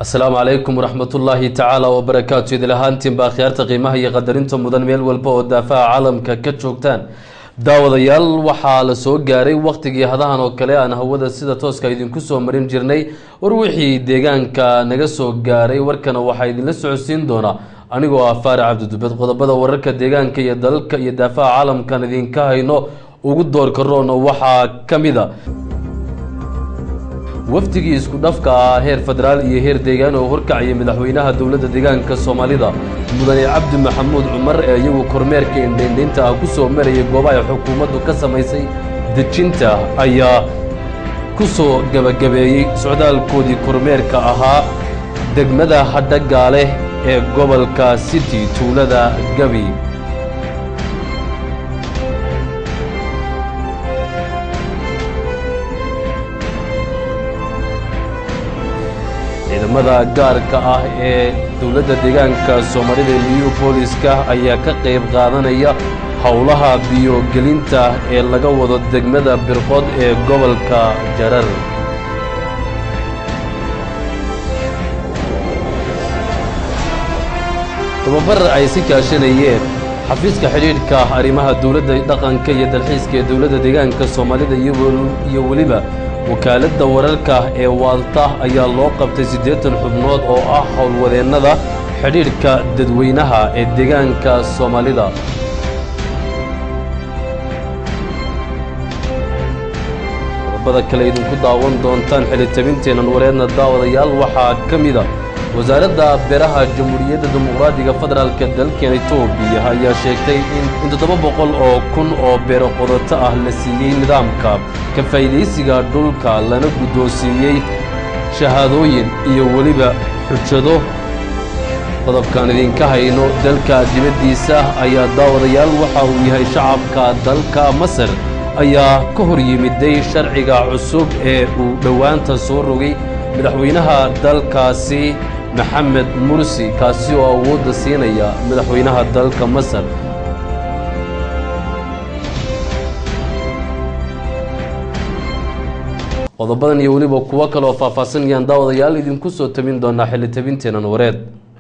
asalaamu calaykum waraxmatullaahi tacaala wabarakaatu idil ahaantiinba akhyaarta qiimaha iyo qadarinta mudan meel walba oo daafaha caalamka ka joogtaan daawadayaal waxaa la soo gaaray wakhtigii hadahan oo kale aan hawada sida tooska idinku soo marin jirnay war wixii deegaanka naga soo gaaray warkana waxaa idinla socodsiin doonaa anigoo ah faarac cabdidubed qodobada wararka deegaanka iyo dalalka iyo daafaha caalamkan idinka hayno ugu doorka roona waxaa ka mid a wafdigii isku dhafka ah heer federaal iyo heer deegaan oo horkacaya madaxweynaha dowladda deegaanka soomaalida mudane cabdi maxamuud cumar ee iyagu kormeerka indhaindhaynta ah kusoo marayay goobaha xukuumaddu ka samaysay dejinta ayaa ku soo gebagabeeyey socdaalkoodii kormeerka ahaa degmada hadhagaale ee gobolka city tuulada gabi ciidamada gaarka ah ee dowladda deegaanka soomaalida liyu booliska ayaa ka qayb qaadanaya howlaha biyogelinta ee laga wado degmada birqod ee gobolka jarar tababar ay si kaashanayeen xafiiska xidhiidhka arrimaha dowladda dhaqanka iyo dalxiiska ee dowladda deegaanka soomaalida iyo weliba wakaaladda wararka ee waalta ayaa loo qabtay siddeetan xubnood oo ah howlwadeennada xidhiidhka dadweynaha ee deegaanka soomaalida qodobada kale idinku daawan doontaan xilitabinteennan wareedna daawadayaal waxaa ka mida wasaaradda beeraha jamhuuriyadda dimuqraadiga federaalka dalkeena etoobiya ayaa sheegtay in toddoba boqol oo kun oo beero qodato ah la siiyey nidaamka ka faa'iidaysiga dhulka lana guddoonsiiyey shahaadooyin iyo weliba xujado qodobkaan idinka hayno dalka dibaddiisa ayaa daawadayaal waxa uu yahay shacabka dalka masar ayaa ka hor yimiday sharciga cusub ee uu dhowaanta soo rogay madaxweynaha dalkaasi maxamed mursi kaasi oo awoodda siinaya madaxweynaha dalka masar qodobadan iyo weliba kuwo kale oo faahfaahsan ayaan daawadayaal idinku soo tabin doonaa xilli tabinteenan wareed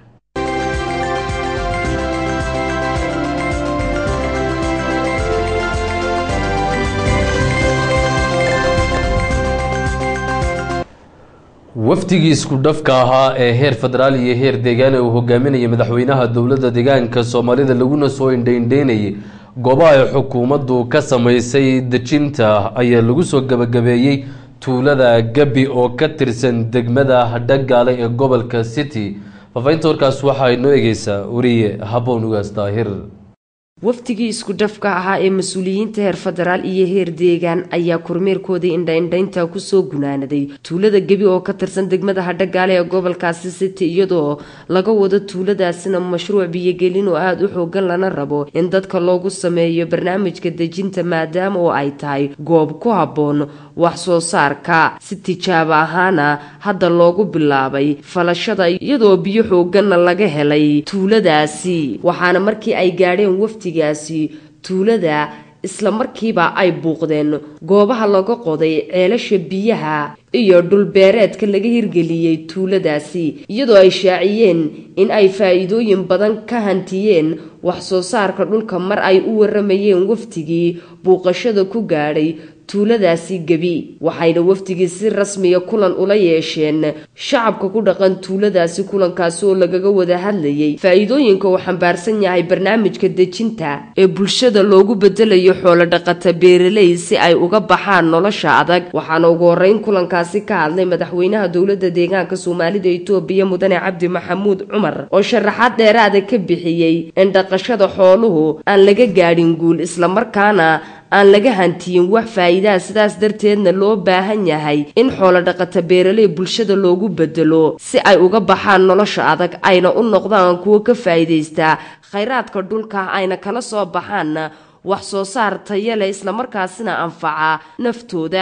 wafdigii isku dhafka ahaa ee heer federaal iyo heer deegaan ee uu hogaaminaya madaxweynaha dowladda deegaanka soomaalida laguna soo indhaindhaynayay goobaha ay xukuumaddu ka samaysay dejinta ayaa lagu soo gebagabeeyey tuulada gabi oo ka tirsan degmada hadhagaale ee gobolka city faafahinta warkaas waxaa inoo egeysaa wariye haboon ugaas daahir wafdigii isku dhafka ahaa ee mas-uuliyiinta heer federaal iyo heer deegaan ayaa kormeerkoodii indhaindhaynta kusoo gunaanaday tuulada gebi oo ka tirsan degmada hadhagaale ee gobolkaasi city iyadoo laga wado tuuladaasina mashruuc biyogelin oo aada u xoogan lana rabo in dadka loogu sameeyo barnaamijka dejinta maadaama oo ay tahay goob ku habboon wax soo saarka si tijaabo ahaana hadda loogu bilaabay falashada iyadoo biyo xooganna laga helay tuuladaasi waxaana markii ay gaadheen wafdi gaasi tuulada isla markiiba ay buuqdeen goobaha laga qoday ceelasha biyaha iyo dhulbeereedka laga hirgeliyey tuuladaasi iyadoo ay shaaciyeen in ay faa-iidooyin badan ka hantiyeen wax soo saarka dhulka mar ay u waramayeen wafdigii buuqashada ku gaadhay tuuladaasi gebi waxayna wafdigii si rasmiya kulan ula yeesheen shacabka ku dhaqan tuuladaasi kulankaasi oo lagaga wada hadlayay faa-iidooyinka uu xambaarsan yahay barnaamijka dejinta ee bulshada loogu bedelayo xoolo dhaqata beeraley si ay uga baxaan nolosha adag waxaana ugu horeyn kulankaasi ka hadlay madaxweynaha dowladda deegaanka soomaalida etoobiya mudane cabdi maxamuud cumar oo sharaxaad dheeraada ka bixiyey in dhaqashada xooluhu aan laga gaadhin guul islamarkaana aan laga hantiyin wax faa'iidaha sidaas darteedna loo baahan yahay in xoolo dhaqata beeraley bulshada loogu bedelo si ay uga baxaan nolosha adag ayna u noqdaan kuwo ka faa'iidaystaa khayraadka dhulka ayna kala soo baxaan wax soo saar taya leh islamarkaasina anfaca naftooda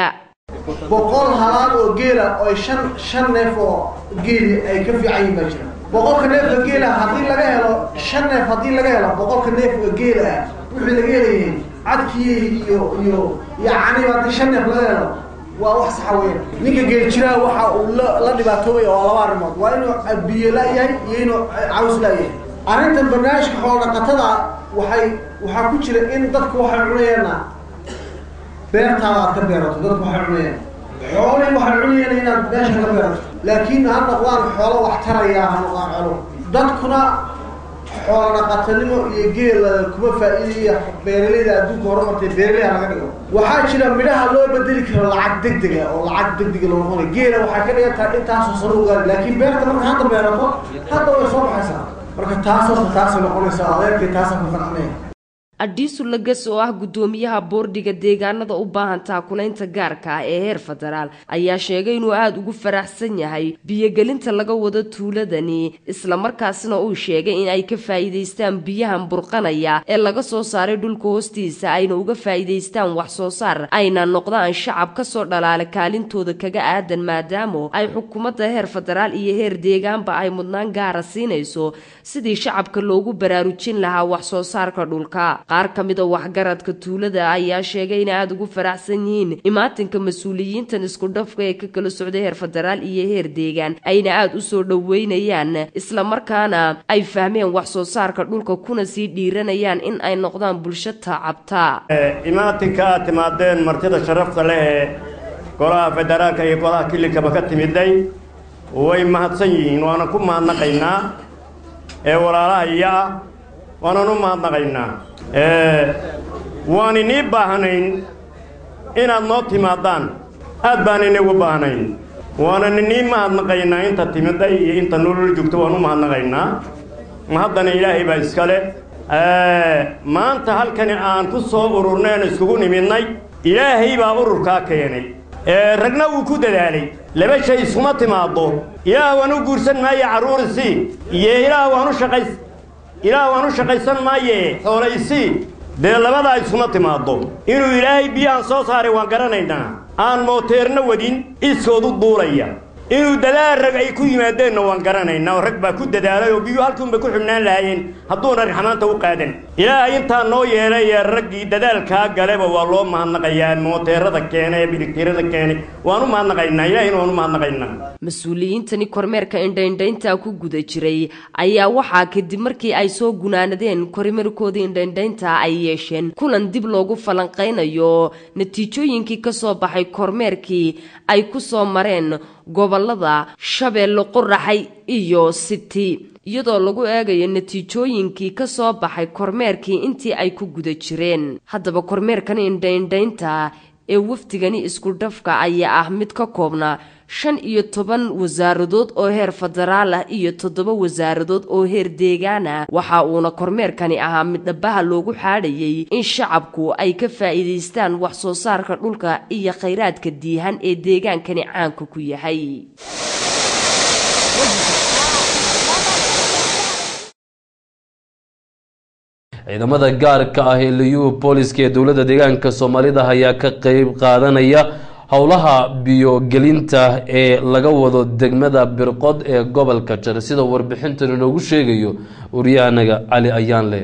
boqol halaal oo geela oo shan shan neef oo geeli ay ka fiican yihin baa jira boqolka neefka geela haddii laga helo shan neef haddii laga helo boqolka neef oo geela ah wixii laga helayay cadkii iyo iyo iyo caniba haddii shan neef laga helo waa wax saxa weeyaan ninka geeljiraha waxa uu la la dhibaatoobaya waa laba arrimood waa inuu biyo la-yahay iyo inuu caws la-yahay arrintan barnaamijka xoolodhaqatada waxay waxaa ku jira in dadku waxay cunayaana beertaada aad ka beerato dadku waxay cunayaan xoolihii waxay cunayaan inaad meesha ka beerato laakiin ha noqdaan xoolo wax taraya ha noqdaan xoolo dadkuna xoolo dhaqatanimo iyo geela kuma faa'iidaya beeralayda adduunka horumartay beeraley laga dhigo waxaa jira midhaha loo bedeli karo lacag degdega oo lacag degdega loo noqonayo geela waxay ka dhigan tahay intaasoo sano ogaari laakiin beerta marka hadda beerato hadda way soo baxaysaa marka taas horta taasay noqonaysaa adeerkay taasaa ku qancinaya adhiisu lagas oo ah guddoomiyaha boordhiga deegaanada u baahan taakulaynta gaarka ah ee heer federaal ayaa sheegay inuu aada ugu faraxsan yahay biyogelinta laga wado tuuladani islamarkaasna uu sheegay in ay ka faa'iidaystaan biyahan burqanaya ee laga soo saaray dhulka hoostiisa ayna uga faa'iidaystaan wax soo saar ayna noqdaan shacab kasoo dhalaala kaalintooda kaga aadan maadaama ay xukuumadda heer federaal iyo heer deegaanba ay mudnaan gaara siinayso sidii shacabka loogu baraarujin lahaa wax soo saarka dhulka qaar ka mid a waxgaradka tuulada ayaa sheegay inay aada ugu faraxsan yihiin imaatinka mas-uuliyiintan isku dhafka ee ka kala socday heer federaal iyo heer deegaan ayna aada u soo dhoweynayaan islamarkaana ay fahmeen wax soo saarka dhulka kuna sii dhiiranayaan in ay noqdaan bulsho taacabta imaatinka aad timaadeen martida sharafta leh ee golaha federaalka iyo golaha kilikaba ka timiday way mahadsan yihiin waana ku mahadnaqaynaa ee walaalaha iyo ah waanan u mahadnaqaynaa waan inii baahnayn inaad noo timaadaan aad baan inigu baahnayn waanan inii mahadnaqaynaa inta timiday iyo inta nolol joogto waan u mahadnaqaynaa haddana ilaahay baa iskale maanta halkani aan ku soo ururneen iskugu nimidnay ilaahay baa ururkaa keenay ragna wuu ku dadaalay laba shay iskuma timaaddo ilaah waan u guursan maaye carruurisii iyo ilaah waan u shaqays ilaah waan u shaqaysan maaye xoolaysii dee labadaa iskuma timaaddo inuu ilaahay biyahan soo saaray waan garanaynaa aan mooteerna wadin iskoodu duulaya inuu dadaal rag ay ku yimaadeenna waan garanaynaa oo rag baa ku dadaalay oo biyuu halkuunbay ku xidhnaan lahaayeen hadduuna raxmaanta u qaadan ilaahay intaa noo yeelay ee raggii dadaalkaa galeba waa loo mahadnaqayaa mooteerada keena ee biligtirada keenay waan u mahadnaqaynaa ilaahayna waan u mahadnaqaynaa mas-uuliyiintani kormeerka indhaindhaynta ku guda jiray ayaa waxaa kadib markii ay soo gunaanadeen kormeerkoodii indhaindhaynta ay yeesheen kulan dib loogu falanqaynayo natiijooyinkii kasoo baxay kormeerkii ay ku soo mareen gobolada shabeelle qoraxay iyo city iyadoo lagu eegayo natiijooyinkii ka soo baxay kormeerkii intii ay ku guda jireen haddaba kormeerkan indhaindhaynta ee wafdigani isku dhafka ayaa ah mid ka koobnaa shan iyo toban wasaaradood oo heer federaal ah iyo toddoba wasaaradood oo heer deegaan ah waxa uuna kormeerkani ahaa mid dhabaha loogu xaadhayay in shacabku ay ka faa'iidaystaan wax soo saarka dhulka iyo khayraadka diihan ee deegaankani caanka ku yahay ciidamada gaarka ah ee liyuhu booliska ee dowladda deegaanka soomaalida ayaa ka qeyb qaadanaya howlaha biyogelinta ee laga wado degmada birqod ee gobolka jar sida warbixintan inoogu sheegayo waryahanaga cali ayaanle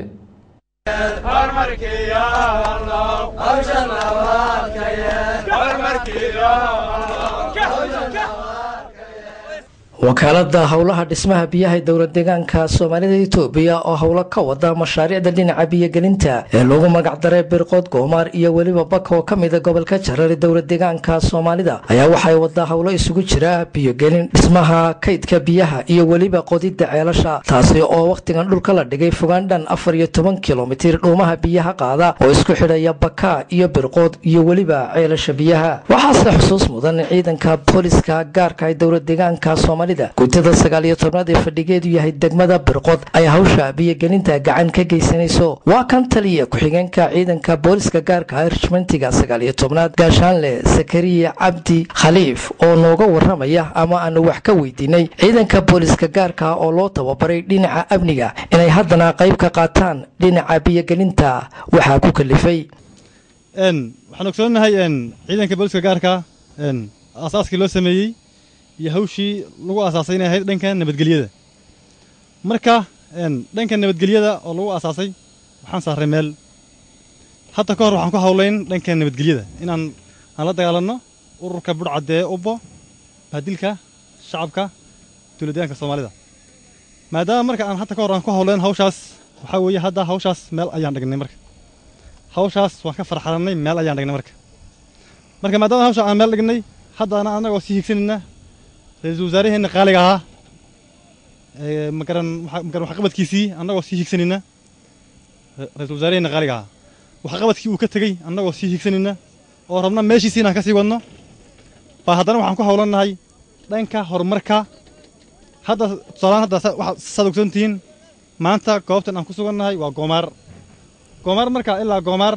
wakaalada howlaha dhismaha biyaha dowlad deegaanka soomaalida itoobiya oo howlo ka wada mashaariicda dhinaca biyogelinta ee lagu magacdaray birqood goomaar iyo weliba baka oo ka mida gobolka jarar dowlad deegaanka soomaalida ayaa waxay wadaa howlo isugu jira biyogelin dhismaha kaydka biyaha iyo weliba qodidda ceelasha taasi oo wakhtigan dhulka la dhigay fogaan dhan afar iyo toban kilomitir dhuumaha biyaha qaada oo isku xidhaya baka iyo birqood iyo weliba ceelasha biyaha waxaase xusuus mudan ciidanka booliska gaarka ee dowlad deegaanka soomaalida guutada sagaal iyo tobnaad ee fadhigeedu yahay degmada birqod ay hawsha biyogelinta gacan ka geysanayso waa kan taliya ku-xigeenka ciidanka booliska gaarka ah rishmentiga sagaal iyo tobnaad gaashaanle sakariya cabdi khaliif oo nooga waramaya ama aanu wax ka weydiinay ciidanka booliska gaarka ah oo loo tababaray dhinaca amniga inay haddana qayb ka qaataan dhinaca biyogelinta waxaa ku kalifay waxaan ogsoonahay ciidanka booliska gaarka aasaaskii loo sameeyey iyo hawshii lagu aasaasay inay ahayd dhanka nabadgelyada marka dhanka nabadgelyada oo lagu aasaasay waxaan saaray meel hadda ka hor waxaan ku hawlayn dhanka nabadgelyada inaan aan la dagaalanno ururka budhcadee ubbo bahdilka shacabka dowladdeegaanka soomaalida maadaama marka aan hadda ka hor aan ku howleen hawshaas waxaa weeye hadda hawshaas meel ayaan dhignay marka hawshaas waan ka farxalannay meel ayaan dhignay marka marka maadaama hawsha aan meel dhignay haddana annagoo sii higsanayna ra-iisul wasaaraheenna qaaliga ahaa magaran magaran waxqabadkiisii annagoo sii higsanayna ra-iisul wasaaraheenna qaaliga ahaa waxqabadkii uu ka tegey annagoo sii higsanayna oo rabna meeshiisii inaan ka sii wadno baa haddana waxaan ku howlannahay dhanka horumarka hadda tusaalaan hadda waxaad saad ogsoontihiin maanta goobtan aan ku sugannahay waa goomaar goomaar marka ilaa goomaar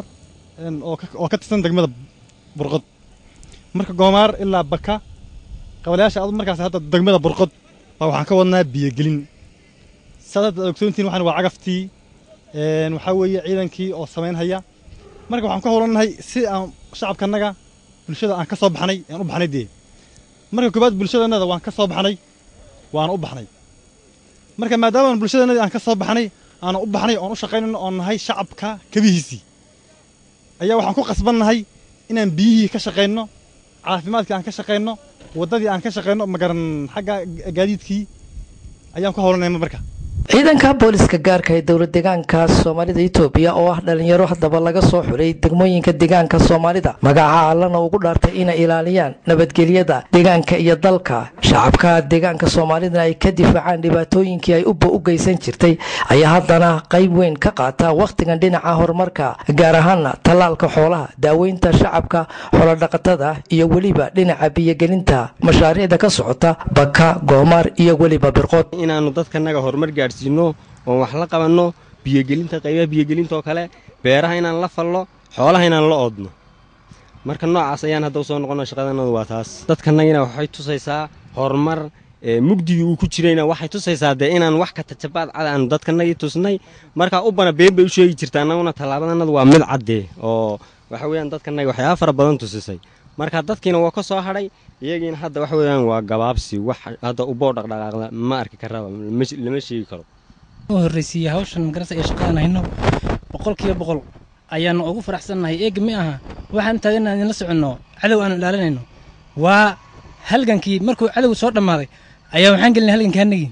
oo ka tirsan degmada burqod marka goomaar ilaa baka qabalayaasha adu markaas hadda degmada burqod baa waxaan ka wadnaa biyogelin saad hadda aad ogsoontihiin waxaan waa cagaftii waxaa weeye ciidankii oo samaynhaya marka waxaan ku howlannahay si aan shacabkanaga bulshada aan ka soo baxnay aan u baxnay dee marka koobaad bulshadannada waan ka soo baxnay waana u baxnay marka maadaama bulshadannadii aan ka soo baxnay aana u baxnay oon u shaqaynayno oon nahay shacabka kabihiisii ayaa waxaan ku qasbannahay inaan biyihii ka shaqayno caafimaadkii aan ka shaqayno waddadii aan ka shaqayno magaran xagga gaadiidkii ayaan ku howlanay marka ciidanka booliska gaarka ee dowlad deegaanka soomaalida itoobiya oo ah dhalinyaro haddaba laga soo xulay degmooyinka deegaanka soomaalida magaca allana ugu dhaartay inay ilaaliyaan nabadgelyada deegaanka iyo dalka shacabka deegaanka soomaalidana ay ka difaacaan dhibaatooyinkii ay ubba u geysan jirtay ayaa haddana qayb weyn ka qaata wakhtigan dhinaca horumarka gaar ahaana tallaalka xoolaha daaweynta shacabka xoolodhaqatada iyo weliba dhinaca biyogelinta mashaariicda ka socota baka goomaar iyo weliba birqood inaanu dadkanaga horumar gaadhsiino oon wax la qabanno biyogelinta qaybaha biyogelintaoo kale beeraha inaan la fallo xoolaha inaan la oodno marka noocaas ayaan hadda usoo noqonno shaqadanadu waa taas dadkanagina waxay tusaysaa horumar mugdigii uu ku jirayna waxay tusaysaa dee inaan wax ka tajabaad cad aanu dadkanagii tusnay markaa ubana been bay u sheegi jirta annaguna tallaabadanadu waa mid caddee oo waxa weeyaan dadkanaga waxyaaba fara badan tusisay marka dadkiina waa ka soo hadhay iyagiina hadda waxa weeyaan waa gabaabsi wax hadda uboo dhaqdhaqaaqda ma arki karaba lama sheegi karo horreysiiya hawshan magarasa ee shaqadaan hayno boqolkiiba boqol ayaanu ugu faraxsannahay eega mi aha waxaan taagana idinla soconno cadow aanu ilaalinayno waa halgankii markuu cadowgu soo dhammaaday ayaa waxaan gelinay halgankii annagii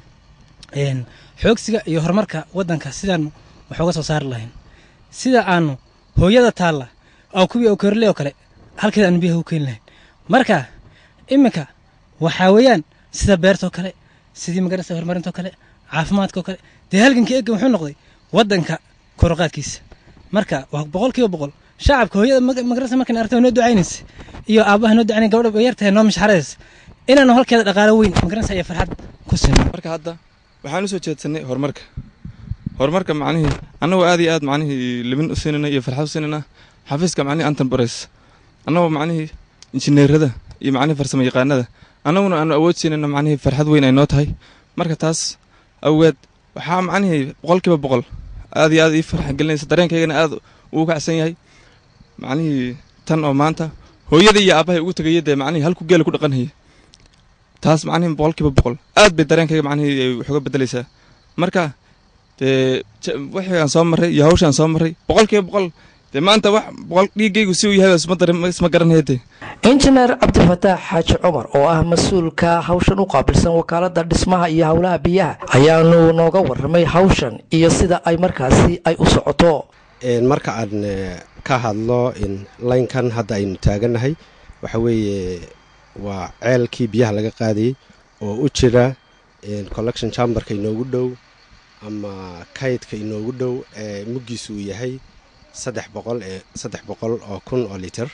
xoogsiga iyo horumarka waddanka sidaanu wax uga soo saari lahayn sida aanu hooyada taalla oo kuwii oo korle oo kale halkeeda aanu biyaha u keeni lahayn marka iminka waxaa weeyaan sida beertoo kale sidii magarasa horumarintoo kale caafimaadkaoo kale dee halgankii eega wuxuu noqday waddanka koroqaadkiisa marka waa boqolkiiba boqol shacabka hooyada magarasa markan aragta noo ducaynaysa iyo aabbaha noo ducaynay gabadha yartahay noo mashxaraysa inaanu halkeeda dhaqaalo weyn magarasa iyo farxad ku sino marka hadda waxaan u soo jeedsanay horumarka horumarka macnihii annagoo aad iyo aad macnihii libin u siinayna iyo farxad u siinayna xafiiska macnihii antan bares annagoo macnihii injineerada iyo macnihii farsamo yaqaanada annaguna aanu awood siinayno macnihii farxad weyn ay noo tahay marka taas awgeed waxaa macnihii boqolkiiba boqol aad iyo aad ii farxa gelinaysa dareenkaygana aad uu kacsan yahay macnihii tan oo maanta hooyada iyo aabbahay ugu tegaya dee macnihii halku geela ku dhaqanhaya taas macnihii boqolkiiba boqol aad bay dareenkayga macnihii wax uga bedelaysaa marka dee wixii aan soo marray iyo hawshaan soo marray boqolkiiba boqol dee maanta wax boqol dhiiggaygu si uu yahay isma garanaya dee injineer cabdifataax xaaji cumar oo ah mas-uulka hawshan u qaabilsan wakaalada dhismaha iyo howlaha biyaha ayaanu nooga warramay hawshan iyo sida ay markaasi ay u socoto marka aan ka hadlo laynkan hadda aynu taagannahay waxa weeye waa ceelkii biyaha laga qaadayey oo u jira collection chamberka inoogu dhow ama kaydka inoogu dhow ee muggiisu uu yahay saddex boqol ee saddex boqol oo kun oo liter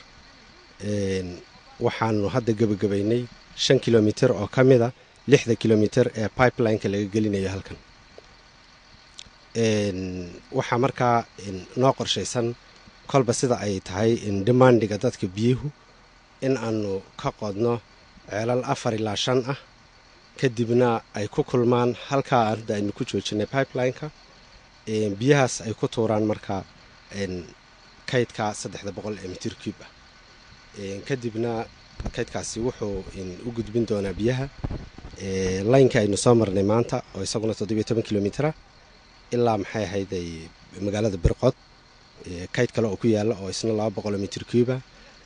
waxaanu hadda gebagabaynay shan kilomitir oo ka mid a lixda kilomitir ee pipelineka laga gelinayo halkan waxaa markaa noo qorshaysan kolba sida ay tahay demandiga dadka biyuhu in aanu ka qodno ceelal afar ilaa shan ah kadibna ay ku kulmaan halkaa hadda aynu ku joojinay pipelineka biyahaas ay ku tuuraan markaa kaydka saddexda boqol ee mitir cub ah kadibna kaydkaasi wuxuu u gudbin doonaa biyaha laynka aynu soo marnay maanta oo isaguna toddobiyo toban kilomitra ilaa maxay ahayd magaalada birqod kayd kale oo ku yaala oo isna laba boqoloo mitir cuba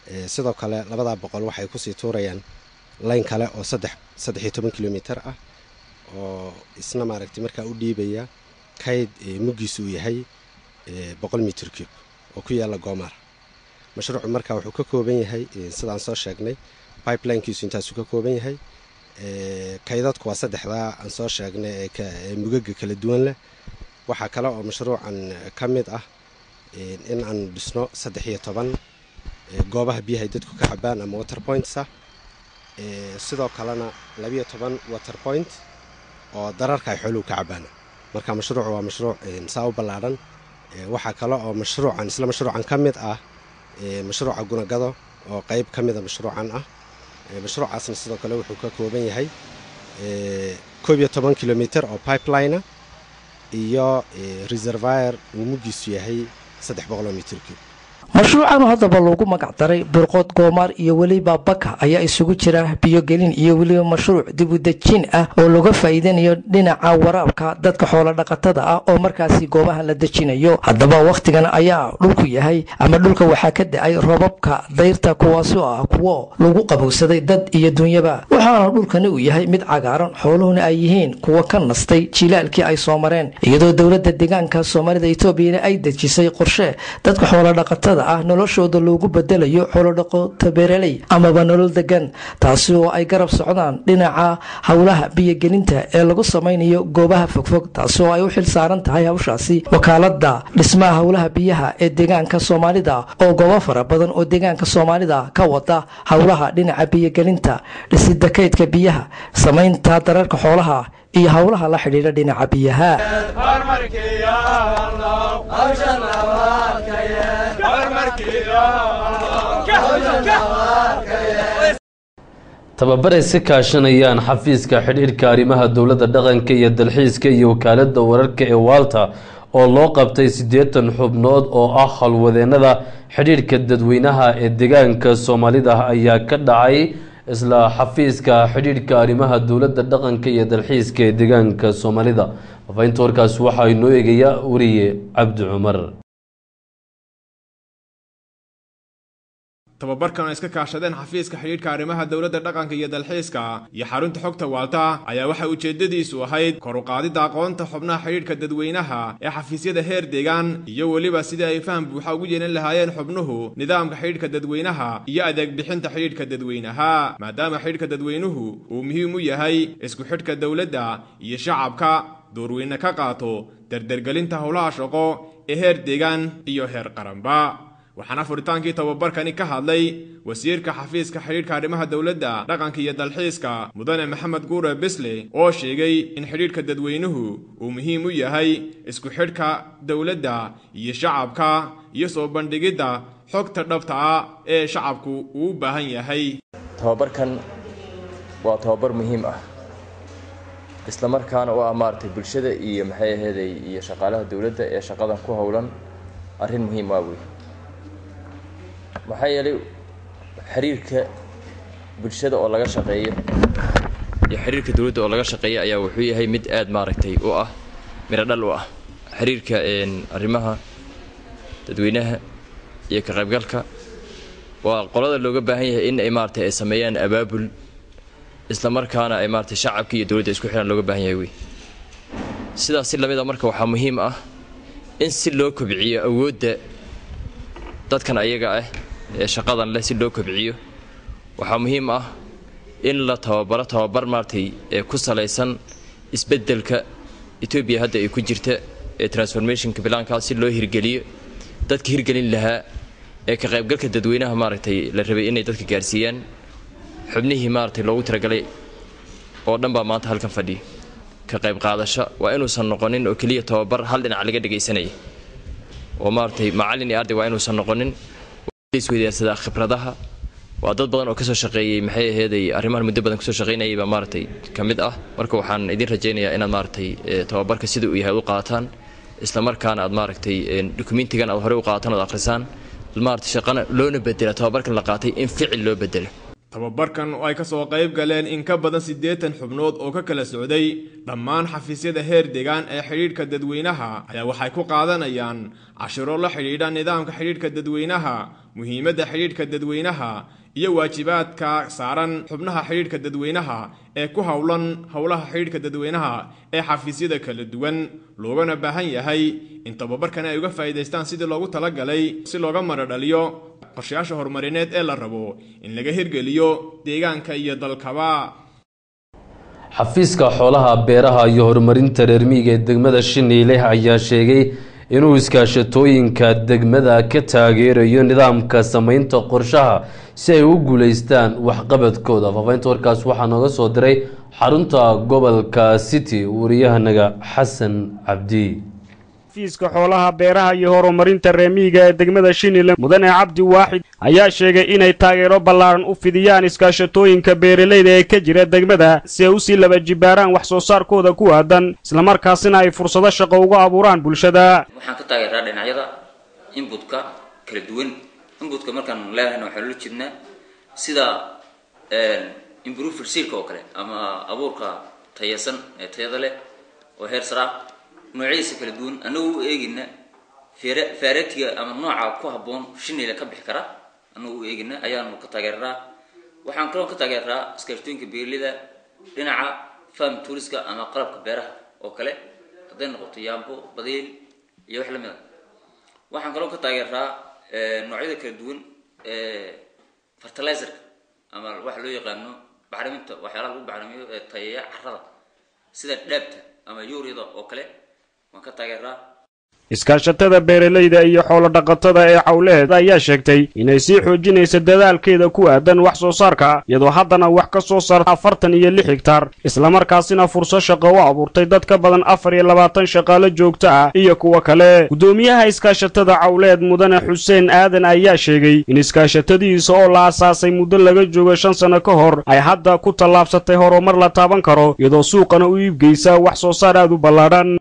sidoo kale labadaa boqol waxay kusii tuurayaan layn kale oo saddex saddex iyo toban kilomitir ah oo isna maaragtay markaa u dhiibaya kayd muggiisu uu yahay boqol mitir cube oo ku yaalla goomaar mashruucu markaa wuxuu ka kooban yahay sidaan soo sheegnay pipelinkiisu intaasuu ka kooban yahay kaydadku waa saddexdaa aan soo sheegnay ee mugaga kala duwan leh waxaa kale oo mashruucan ka mid ah in aan dhisno saddex iyo toban goobaha biyahay dadku ka cabaan ama water points ah sidoo kalena labiyo toban water point oo dararka ay xooluhu ka cabaan marka mashruucu waa mashruuc saa u ballaadhan waxaa kale oo mashruucan isla mashruucan ka mid ah mashruuca gunagado oo qayb ka mida mashruucan ah mashruucaasna sidoo kale wuxuu ka kooban yahay koob iyo toban kilomitir oo pipeline iyo reservire uu muggiisu yahay saddex boqoloo mitir cube mashruucan haddaba loogu magac daray birqood goomaar iyo weliba baka ayaa isugu jira biyogelin iyo weliba mashruuc dibudejin ah oo laga faa'iidanayo dhinaca waraabka dadka xoolo dhaqatada ah oo markaasi goobaha la dejinayo haddaba wakhtigan ayaa dhulku yahay ama dhulka waxaa ka da-ay robabka dayrta kuwaasoo ah kuwo lagu qabowsaday dad iyo dunyaba waxaana dhulkani uu yahay mid cagaaran xooluhuna ay yihiin kuwa ka nastay jilaalkii ay soo mareen iyadoo dowladda deegaanka soomaalida etoobiyana ay dejisay qorshe dadka xoolodhaqatada ah noloshooda loogu bedelayo xoolodhaqota beeraley amaba nolol degan taasi oo ay garab socdaan dhinaca howlaha biyogelinta ee lagu samaynayo goobaha fogfog taasi oo ay u xil saaran tahay hawshaasi wakaalada dhismaha howlaha biyaha ee deegaanka soomaalida oo goobo fara badan oo deegaanka soomaalida ka wada howlaha dhinaca biyogelinta dhisida kaydka biyaha samaynta dararka xoolaha iyo howlaha la xidhiidha dhinaca biyaha tababaray si kaashanayaan xafiiska xidhiidhka arrimaha dowladda dhaqanka iyo dalxiiska iyo wakaaladda wararka ee waalta oo loo qabtay siddeetan xubnood oo ah halwadeennada xidhiidhka dadweynaha ee deegaanka soomaalida ayaa ka dhacay isla xafiiska xidhiidhka arrimaha dowladda dhaqanka iyo dalxiiska ee deegaanka soomaalida faafahinta warkaas waxaa inoo eegaya wariye cabdi cumar tababarkan oo iska kaashadeen xafiiska xidhiidhka arrimaha dowladda dhaqanka iyo dalxiiska iyo xarunta xogta waalta ayaa waxay ujeeddadiisu ahayd kor u qaadidda aqoonta xubnaha xidhiidhka dadweynaha ee xafiisyada heer deegaan iyo weliba sidii ay faham buuxa ugu yeelan lahaayeen xubnuhu nidaamka xidhiidhka dadweynaha iyo adeeg bixinta xidhiidhka dadweynaha maadaama xidhiidhka dadweynuhu uu muhiim u yahay isku xidhka dowladda iyo shacabka doorweyne ka qaato dardargelinta howlaha shaqo ee heer deegaan iyo heer qaranba waxaana furitaankii tababarkani ka hadlay wasiirka xafiiska xidhiidhka arrimaha dowladda dhaqanka iyo dalxiiska mudane maxamed guure bisle oo sheegay in xidhiidhka dadweynuhu uu muhiim u yahay isku xidhka dowladda iyo shacabka iyo soo bandhigidda xogta dhabta ah ee shacabku uu u baahan yahay tababarkan waa tababar muhiim ah isla markaana u ah maaragtay bulshada iyo maxay aheeday iyo shaqaalaha dowladda ee shaqadan ku howlan arrin muhiim waa wey maxaa yeelay xiriirka bulshada oo laga shaqeeyo iyo xiriirka dowladda oo laga shaqeeyo ayaa wuxuu yahay mid aada maaragtay u ah miro dhal u ah xiriirka arrimaha dadweynaha iyo ka qaybgalka waa qolada looga baahan yahay in ay maaragtay ay sameeyaan abaabul isla markaana ay maaragtay shacabka iyo dowladda isku xidhan looga baahan yahay wey sidaas si lamid a marka waxaa muhiim ah in si loo kobciyo awoodda dadkan ayaga ah ee shaqadan leh si loo kobciyo waxaa muhiim ah in la tababaro tababar maaragtay ee ku salaysan isbeddelka etoobiya hadda ay ku jirta ee transformationka bilaankaa si loo hirgeliyo dadka hirgelin lahaa ee ka qaybgalka dadweynaha maaragtay la rabay inay dadka gaarsiiyaan xubnihii maaragtay loogu talagalay oo dhan baa maanta halkan fadhiya ka qayb qaadasho waa inuusan noqonin oo keliya tababar hal dhinac laga dhagaysanaya oo maaragtay macallin iyo arday waa inuusan noqonin isweydaarsadaa khibradaha waa dad badan oo kasoo shaqeeyey maxay aheeday arrimahan muddo badan kasoo shaqeynayay baa maaragtay ka mid ah marka waxaan idin rajaynayaa inaad maaragtay tababarka sida uu yahay ad u qaataan isla markaana aad maaragtay dukumentigan aad horey u qaataan ood akhrisaan maaragtay shaqana loona bedela tababarkan la qaatay in ficil loo bedelo tababarkan oo ay ka soo qayb galeen in ka badan siddeetan xubnood oo ka kala socday dhammaan xafiisyada heer deegaan ee xidhiidhka dadweynaha ayaa waxay ku qaadanayaan cashiro la xidhiidha nidaamka xidhiidhka dadweynaha muhiimadda xidhiidhka dadweynaha iyo waajibaadka saaran xubnaha xidhiidhka dadweynaha ee ku howlan howlaha xidhiidhka dadweynaha ee xafiisyada kala duwan loogana baahan yahay in tababarkan ay uga faa'iidaystaan sidii loogu talagalay si looga maradhaliyo qorshayaasha horumarineed ee la rabo in laga hirgeliyo deegaanka iyo dalkaba xafiiska xoolaha beeraha iyo horumarinta reer miyiga ee degmada shiniile ayaa sheegay inuu iskaashatooyinka degmada ka taageerayo nidaamka samaynta qorshaha si ay u guuleystaan waxqabadkooda faafaynta warkaas waxaa nooga soo diray xarunta gobolka city wariyahanaga xasan cabdi xafiiska xoolaha beeraha iyo horumarinta reemiyiga ee degmada shinile mudane cabdi waaxid ayaa sheegay inay taageero ballaaran u fidiyaan iskaashatooyinka beeralayda ee ka jira degmada si ay usii laba jibaaraan wax soo saarkooda ku aadan islamarkaasina ay fursado shaqo uga abuuraan bulshada waxaan ka taageeraa dhinacyada inbutka kala duwan inbutka markaan leehayna waxaan ula jeednaa sida improver sealka oo kale ama abuurka tayasan ee tayada leh oo heer saraa noocyadiisa kala duwan annagu u eegina faaratiga ama nooca ku habboon shinayla ka bixi kara annagu u eegina ayaanu ka taageeraa waxaan kaloo ka taageeraa iskaashtooyinka beeralida dhinaca farm touriska ama qalabka beeraha oo kale hadday noqoto yaambo badeel iyo wax lamid a waxaan kaloo ka taageeraa noocyada kala duwan ee fertilizerka ama waxa loo yaqaano bacriminta waxyaalaha lagu bacrimiyo ee tayeeya carrada sida dhaabta ama yuuriyada oo kale waan ka taageeraa iskaashatada beeralayda iyo xoolo dhaqatada ee xawleed ayaa sheegtay inay sii xoojinaysa dadaalkeeda ku aadan wax soo saarka iyadoo haddana wax ka soo saarta afartan iyo lix higtaar islamarkaasina fursad shaqo u abuurtay dad ka badan afar iyo labaatan shaqaalo joogto ah iyo kuwo kale guddoomiyaha iskaashatada cawleed mudane xuseen aadan ayaa sheegay in iskaashatadiisa oo la asaasay muddo laga joogo shan sano ka hor ay hadda ku tallaabsatay horumar la taaban karo iyadoo suuqana u iibgeysa wax soo saar aad u ballaadhan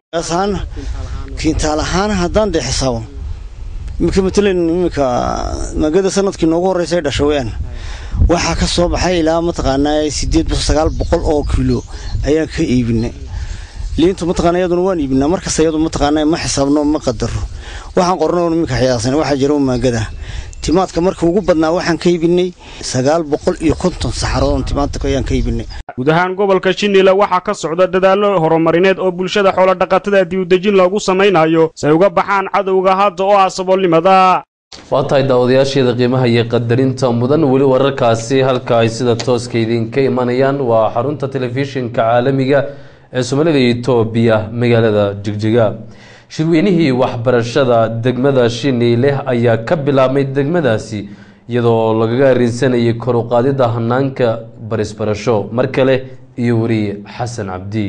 kiintaal ahaan haddaan dee xisaabo iminka matalan iminka maagada sanadkii noogu horreysay dhasha weyaan waxaa ka soo baxay ilaa mataqaanaa sideed bis sagaal boqol oo kilo ayaan ka iibinay liintu mataqaana iyaduna waan iibinaa markasta iyadu mataqaanaa ma xisaabno ma qadaro waxaan qorno iminka xiyaasan waxaa jira maagada timaadka marka ugu badnaa waxaan ka iibinay sagaal boqol iyo konton saxarood timaadka ayaan ka iibinay guud ahaan gobolka shinile waxaa ka socda dadaallo horumarineed oo bulshada xoolodhaqatada diiwadejin loogu samaynayo si ay uga baxaan cadowga hadda oo ah saboolnimada waa tahay daawadayaasheeda qiimaha iyo qadarinta mudan weli wararkaasi halka ay sida tooska idinka imanayaan waa xarunta telefishinka caalamiga ee soomaalida etoobiya magaalada jigjiga shirweynihii waxbarashada degmada shiniile ayaa ka bilaabmay degmadaasi iyadoo lagaga arinsanayay kor u qaadida hanaanka barisbarasho mar kale iyo weriye xasan cabdi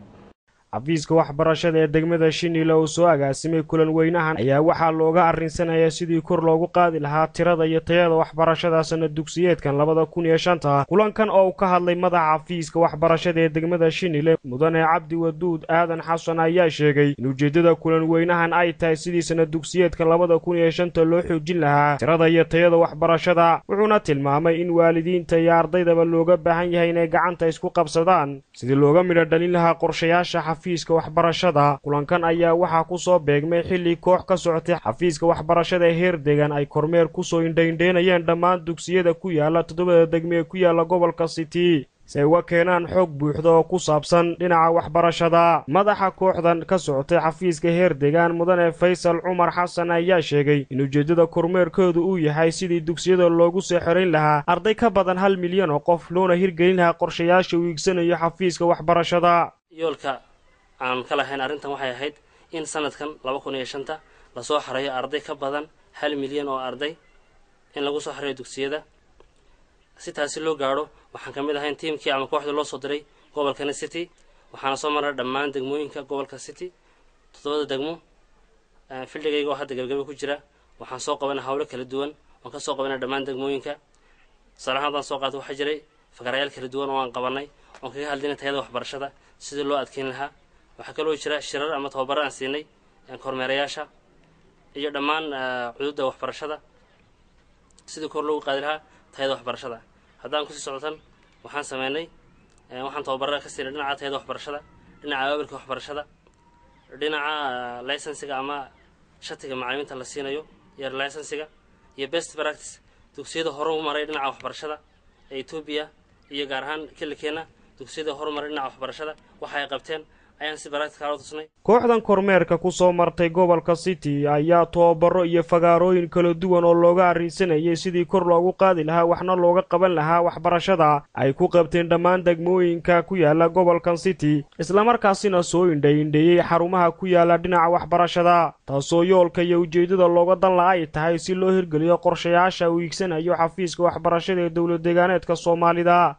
xafiiska waxbarashada ee degmada shinile oo soo agaasimay kulan weynahan ayaa waxaa looga arrinsanayaa sidii kor loogu qaadi lahaa tirada iyo tayada waxbarashada sana dugsiyeedkan labada kun iyo shanta kulankan oo uu ka hadlay madaxa xafiiska waxbarashada ee degmada shinile mudane cabdi waduud aadan xasan ayaa sheegay in ujeeddada kulan weynahan ay tahay sidii sana dugsiyeedkan labada kun iyo shanta loo xoojin lahaa tirada iyo tayada waxbarashada wuxuuna tilmaamay in waalidiinta iyo ardaydaba looga baahan yahay inay gacanta isku qabsadaan sidii looga midho dhalin lahaa qorshayaasha xafiiska waxbarashada kulankan ayaa waxaa ku soo beegmay xilli koox ka socotay xafiiska waxbarashada ee heer degan ay kormeer kusoo indhaindheynayeen dhammaan dugsiyada ku yaala toddobada degme ee ku yaala gobolka city si ay uga keenaan xoog buuxda oo ku saabsan dhinaca waxbarashada madaxa kooxdan ka socotay xafiiska heer degaan mudane faysal cumar xasan ayaa sheegay in ujeeddada kormeerkoodu uu yahay sidii dugsiyada loogu soo xerayn lahaa arday ka badan hal milyan oo qof loona hirgelin lahaa qorshayaasha uu iigsanayo xafiiska waxbarashada yoolka aan ka lahayn arrintan waxay ahayd in sanadkan laba kun iyo shanta lasoo xarayo arday ka badan hal milyan oo arday in lagu soo xarayo dugsiyada si taasi loo gaadho waxaan ka mid ahayn tiimkii ama kooxdii loo soo diray gobolkani city waxaana soo maray dhammaan degmooyinka gobolka city toddobada degmo fildhigayga oo hadda gabagaba ku jira waxaan soo qabanay hawlo kala duwan waan ka soo qabanay dhammaan degmooyinka tusaale ahaan haddaan soo qaato waxaa jiray fakarayaal kala duwan oo aan qabanay oon kaga hadlinay tayada waxbarashada sidii loo adkeyn lahaa waxaa kaloo jira shirar ama tababaro aan siinay kormeerayaasha iyo dhammaan cududa waxbarashada sidii kor loogu qaadi lahaa tayada waxbarashada haddaan kusii socotan waxaan sameynay waxaan tababarada ka siinay dhinaca tayada waxbarashada dhinaca abaabirka waxbarashada dhinaca licensiga ama shatiga macalimiinta la siinayo iyo licensiga iyo best practice dugsiyada horu maray dhinaca waxbarashada ee etoobiya iyo gaar ahaan kilikeena dugsiyada horumaray dhinaca waxbarashada waxa ay qabteen ayaan si baractical u tusnay kooxdan kormeerka ku soo martay gobolka city ayaa tababaro iyo fagaarooyin kala duwan oo looga arrinsanayay sidii kor loogu qaadi lahaa waxna looga qaban lahaa waxbarashada ay ku qabteen dhammaan degmooyinka ku yaala gobolkan city islamarkaasina soo indhaindheeyey xarumaha ku yaala dhinaca waxbarashada taasoo yoolka iyo ujeeddada looga dan la ay tahay si loo hirgeliyo qorshayaasha uu iigsanayo xafiiska waxbarashada ee dowlad deegaaneedka soomaalida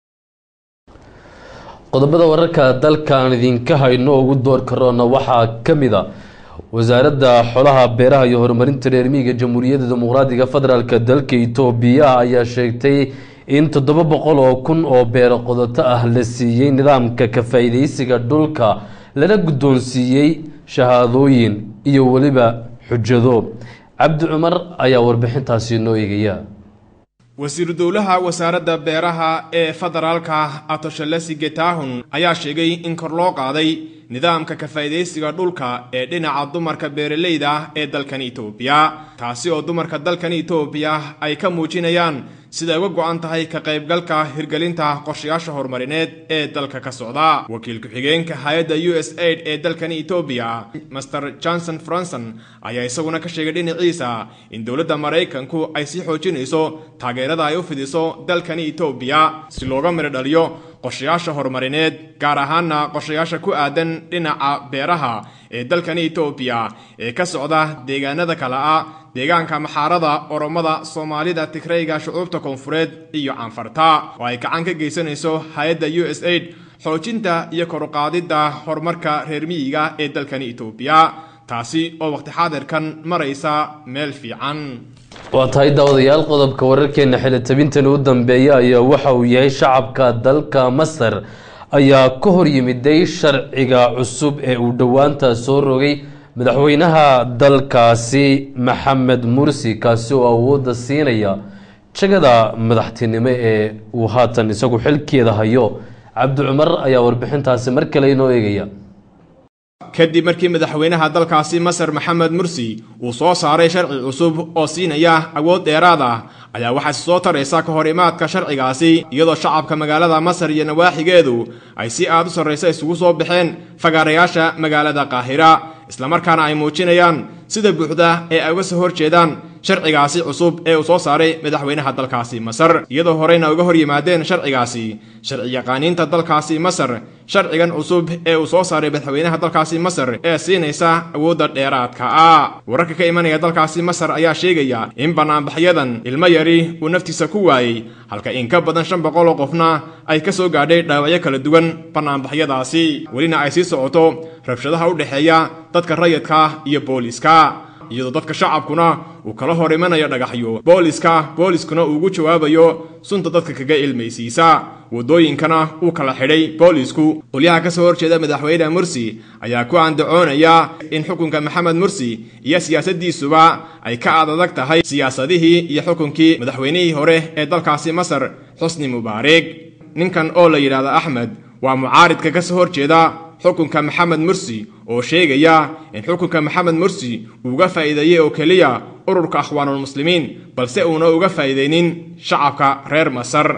qodobada wararka dalkaan idinka hayno ugu door karoona waxaa ka mid a wasaaradda xolaha beeraha iyo horumarinta reer miyiga jamhuuriyadda dimuqraadiga federaalk dalka itoobiya ayaa sheegtay in toddoba boqol oo kun oo beero qodoto ah la siiyey nidaamka ka faa-iideysiga dhulka lana guddoonsiiyey shahaadooyin iyo weliba xujado cabdi cumar ayaa warbixintaasi noo eegaya wasiiru dowlaha wasaaradda beeraha ee federaalka atoshalesi getahun ayaa sheegay in kor loo qaaday nidaamka ka faa'iidaysiga dhulka ee dhinaca dumarka beeralayda ee dalkan itoobiya taasi oo dumarka dalkan itoobiya ay ka muujinayaan siday uga go-an tahay ka qaybgalka hirgelinta qorshayaasha horumarineed ee dalka ka socda wakiil ku-xigeenka hay-adda u s aid ee dalkan etoobiya master johnson franson ayaa isaguna ka sheegay dhinaciisa in dowladda maraykanku ay sii xoojinayso taageerada ay u fidiso dalkani etoobiya si looga midho dhaliyo qorshayaasha horumarineed gaar ahaana qorshayaasha ku aadan dhinaca beeraha ee dalkani etoobiya ee ka socda deegaanada kale ah deegaanka maxaarada oromada soomaalida tigrayga shucuubta koonfureed iyo canfarta oo ay gacan ka geysanayso hay-adda u s aid xoojinta iyo koruqaadidda horumarka reer miyiga ee dalkani etoobiya taasi oo waqti xaadirkan maraysa meel fiican waa tahay daawadayaal qodobka wararkeena xilitabintan u dambeeya ayaa waxa uu yahay shacabka dalka masar ayaa ka hor yimiday sharciga cusub ee uu dhowaanta soo rogay madaxweynaha dalkaasi maxamed mursi kaasi oo awoodda siinaya jagada madaxtinimo ee uu haatan isagu xilkeeda hayo cabdi cumar ayaa warbixintaasi mar kale inoo eegaya kadib markii madaxweynaha dalkaasi masar maxamed mursi uu soo saaray sharci cusub oo siinaya awood dheeraad ah ayaa waxaa soo taraysa ka hor imaadka sharcigaasi iyadoo shacabka magaalada masar iyo nawaaxigeedu ay si aad u sarraysa isugu soo baxeen fagaarayaasha magaalada qaahira islamarkaana ay muujinayaan sida buuxda ee ay uga soo horjeedaan sharcigaasi cusub ee uu soo saaray madaxweynaha dalkaasi masar iyadoo horeyna uga hor yimaadeen sharcigaasi sharci yaqaaniinta dalkaasi masar sharcigan cusub ee uu soo saaray madaxweynaha dalkaasi masar ee siinaysa awoodda dheeraadka ah wararka ka imanaya dalkaasi masar ayaa sheegaya in banaanbaxyadan ilmo yari uu naftiisa ku waayey halka in ka badan shan boqol oo qofna ay ka soo gaadhay dhaawacyo kala duwan banaanbaxyadaasi welina ay sii socoto rabshadaha u dhexeeya dadka rayidka iyo booliska iyadoo dadka shacabkuna uu kala hor imanayo dhagaxyo booliska booliskuna uu ugu jawaabayo sunta dadka kaga ilmaysiisa waddooyinkana uu kala xidhay boolisku qolyaha ka soo horjeeda madaxweyne mursi ayaa ku andacoonaya in xukunka maxamed mursi iyo siyaasaddiisuba ay ka aad adag tahay siyaasadihii iyo xukunkii madaxweynihii hore ee dalkaasi masar xusni mubaarig ninkan oo la yidhaahdo axmed waa mucaaridka ka soo horjeeda xukunka maxamed mursi oo sheegaya in xukunka maxamed mursi uu uga faa'iideeyey oo keliya ururka akhwaanulmuslimiin balse uuna uga faa'iideynin shacabka reer masar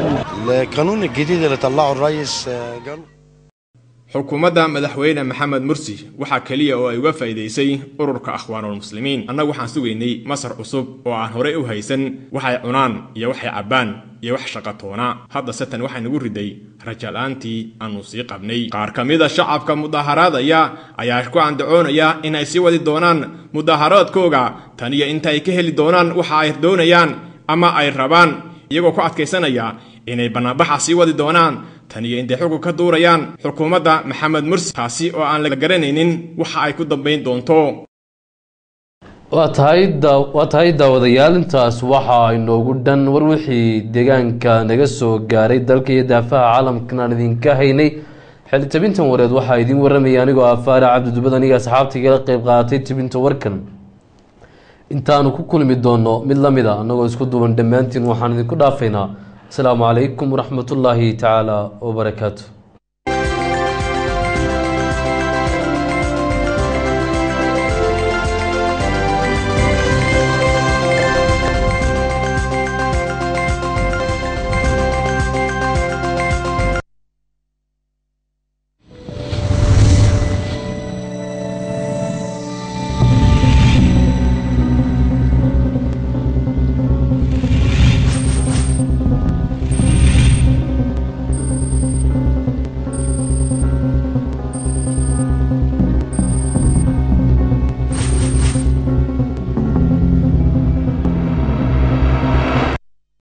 القانون الجديد اللي طلعه الرئيس آه، قالوا xukuumadda madaxweyne maxamed mursi waxaa keliya oo ay uga faa'iidaysay ururka akhwaanulmuslimiin annagu waxaan sugaynay masar cusub oo aan horey u haysan waxay cunaan iyo waxay cabbaan iyo wax shaqatoona haddase tan waxay nagu riday rajala'aantii aanu sii qabnay qaar ka mida shacabka mudaharaadaya ayaa ku andacoonaya in ay sii wadi doonaan mudaharaadkooga tan iyo inta ay ka heli doonaan waxa ay doonayaan ama ay rabaan iyagoo ku adkaysanaya inay bannaanbaxa sii wadi doonaan tan iyo intay xukun ka duurayaan xukuumadda maxamed mursi taasi oo aan la garanaynin waxa ay ku dambayn doonto waa tahay daa waa tahay daawadayaal intaas waxa inoogu dhan war wixii deegaanka naga soo gaaray dalka iyo daafaha caalamkan aan idinka haynay xili tabintan wareed waxaa idiin warramaya anigoo ah faara cabdidubad aniga asxaabta igala qeyb qaadatay tabinta warkan intaanu ku kulmi doono mid la mid a annagoo isku duuban dhammaantiin waxaan idinku dhaafaynaa asalaamu calaykum waraxmatullaahi tacaala wabarakaatu